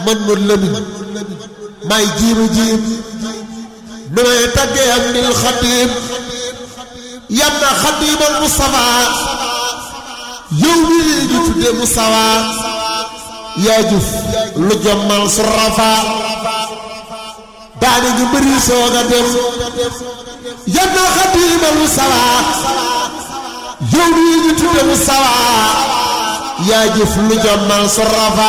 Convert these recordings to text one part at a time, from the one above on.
man ma lëmin may jiimu jiim nu may taggee am nil xadim yam na xadimal Mustafa yow mii ñu tudde Mustafa yaa jëf lu jommal su rafa daane ngi bëri soog a dem yam na xadimal Mustafa yow mii ñu tudde Mustafa yaa jëf lu jommal su rafa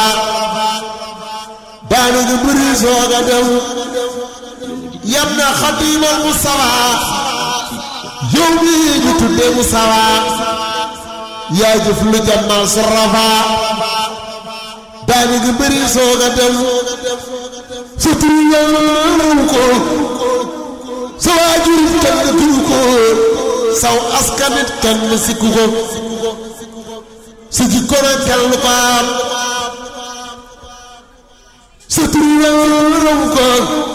daane ngi bëri soog a dem yam na xadimal Mustafa yow mii ñu tudde Mustafa yaa jëf lu jommal su rafa daane ngi bëri soog a dem sa tur yàlla ko sa waajur kenn tuur ko saw askanit kenn sikku ko sa jikko na kenn ko am sa tur yàlla ko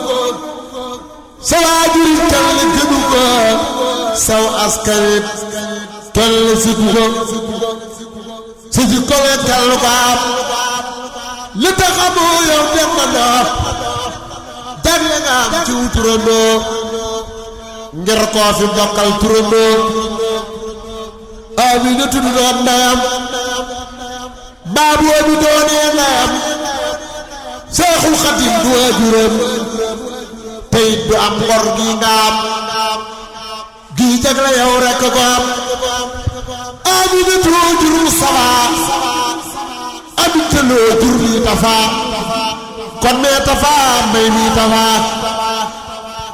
sa waajur kenn gënu ko saw askanit kenn sikku ko sa jikko na kenn ko am li tax amoo yow dem na ndox jagle nga am ci turandoo ngir koo fi bokkal turandoo Amina tudd doon ndeyam baabu bi doonee ndeyam Seexul Xadim du waajuram tey du am ngor gi nga am gii jagle yow rekk ko am Amina tudd jur sabaa amit loo jur lii tafaa kon mee tafaa may mii tafaa